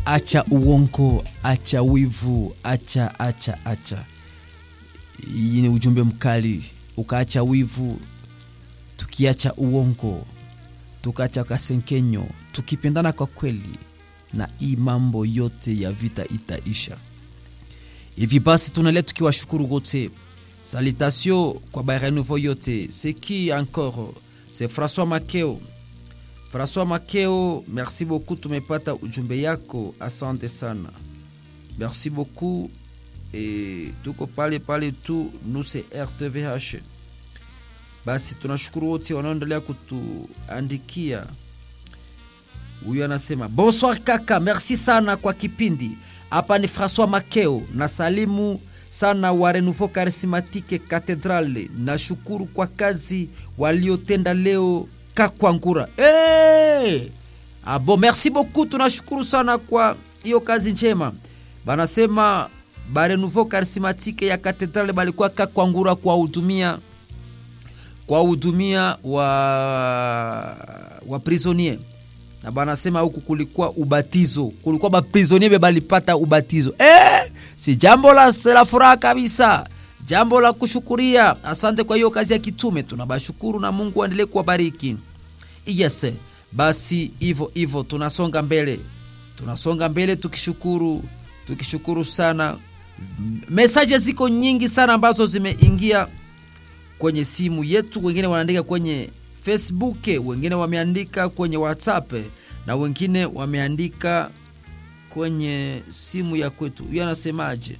acha uongo acha wivu acha acha acha hii ni ujumbe mkali ukaacha wivu tukiacha uongo tukaacha kasenkenyo tukipendana kwa kweli na hii mambo yote ya vita itaisha hivi basi tunaendelea tukiwashukuru wote salutation kwa barenouveau yote c'est qui encore c'est françois makeo françois makeo merci beaucoup tumepata ujumbe yako asante sana merci beaucoup e, tuko pale pale tu nuse rtvh basi tunashukuru wote wanaoendelea kutuandikia huyu anasema bonsoir kaka merci sana kwa kipindi hapa ni françois makeo na salimu sana wa renouveau charismatique cathedrale na shukuru kwa kazi waliotenda leo kakwangura hey! abo merci beaucoup tunashukuru sana kwa hiyo kazi njema banasema barenouveau charismatique ya kathedrale balikuwa kakwangura kuwahudumia kuwahudumia wa, wa prisonnier na banasema huku kulikuwa ubatizo kulikuwa baprisonnier be balipata ubatizo eh, si jambo la, la furaha kabisa jambo la kushukuria asante kwa hiyo kazi ya kitume tunabashukuru na mungu aendelee kuwabariki yes basi hivyo hivyo tunasonga mbele tunasonga mbele tukishukuru tukishukuru sana mesaje ziko nyingi sana ambazo zimeingia kwenye simu yetu wengine wanaandika kwenye facebook wengine wameandika kwenye whatsapp na wengine wameandika kwenye simu ya kwetu huyo anasemaje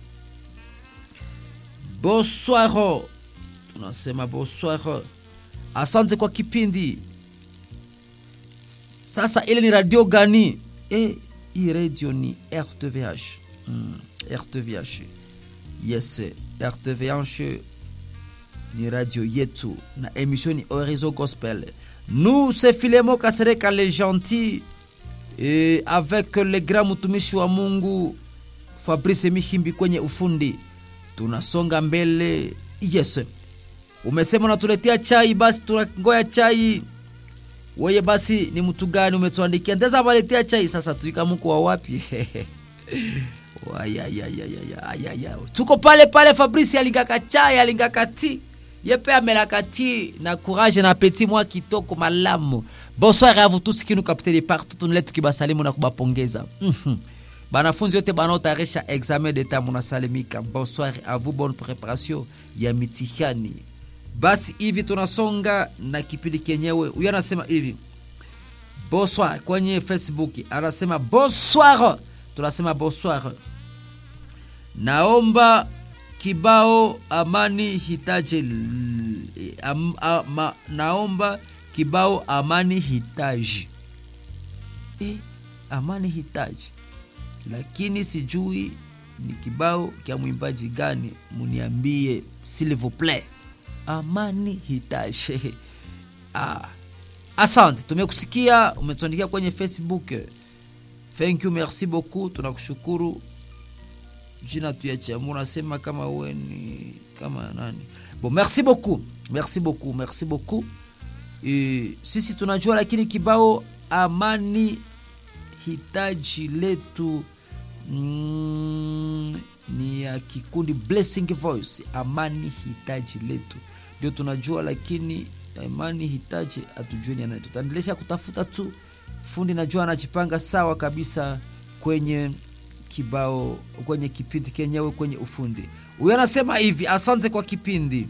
bonsoir tunasema bonsoir asante kwa kipindi sasa ile ni radio gani e, hii radio ni rtvh mm, rtvh yes rtvh ni radio yetu na émission ni Horizon Gospel. Nous, c'est Filemo Kasereka le gentil et avec le grand mtumishi wa Mungu Fabrice Mihimbi kwenye ufundi. Tunasonga mbele. Yes. Umesema unatuletea chai basi tunangoya chai. Weye basi ni mtu gani umetuandikia? Ndeza waletea chai sasa tuika mko wa wapi? Tuko pale pale Fabrice alingaka chai alingaka tea ye mpe amelaka ti na courage na petit mwa kitoko malamu bonsoir à vous tous qui nous captez de partout tunile tukibasalimu na kubapongeza mm -hmm. banafunzi yote banaotayarisha examen d'etat munasalimika bonsoir à vous bonne préparation ya mitihani basi hivi tunasonga na kipindi kenyewe huyo anasema hivi bonsoir kwenye facebook anasema bonsoir tunasema bonsoir naomba kibao amani hitaji am, ama, naomba kibao amani hitaji e, amani hitaji lakini sijui ni kibao kya mwimbaji gani muniambie s'il vous plaît amani hitaji ah. asante tumekusikia umetuandikia kwenye facebook thank you merci beaucoup tunakushukuru jina tuyachamu unasema kama uwe ni kama nani bon merci beaucoup merci beaucoup merci beaucoup e, sisi tunajua lakini kibao amani hitaji letu mm, ni ya kikundi blessing voice amani hitaji letu ndio tunajua lakini amani hitaji hatujui ni tutaendelesha kutafuta tu fundi najua anajipanga sawa kabisa kwenye kibao kwenye kipindi kenyewe kwenye ufundi huyo anasema hivi asante kwa kipindi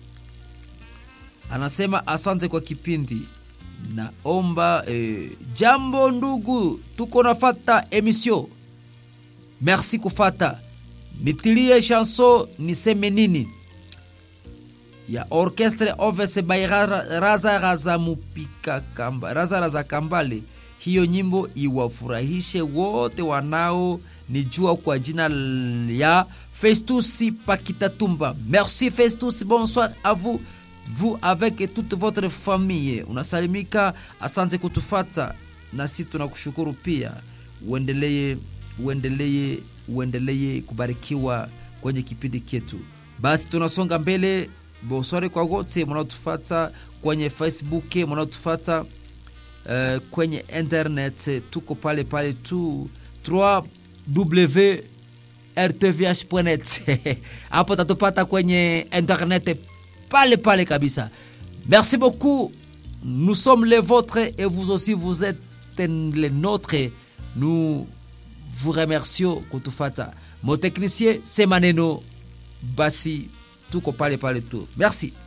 anasema asante kwa kipindi naomba eh, jambo ndugu tuko nafata emission merci kufata nitilie chanson niseme nini ya orchestre ovese by raza raza mupika kamba raza raza kambale hiyo nyimbo iwafurahishe wote wanao nijua kwa jina ya Festus Pakitatumba. Merci Festus, bonsoir à vous, vous avec toute votre famille. Unasalimika, asante kutufata, nasi tunakushukuru pia. Uendelee, uendelee, uendelee kubarikiwa kwenye kipindi chetu. Basi tunasonga mbele. Bonsoir kwa wote mnaotufata kwenye Facebook, mnaotufata uh, kwenye internet, tuko pale pale tu 3w rtvh.net hapo tatupata kwenye internet pale pale kabisa merci beaucoup nous sommes les vôtres et vous aussi vous êtes les nôtres nous vous remercions kutufata mon technicien c'est maneno basi tuko pale pale tu merci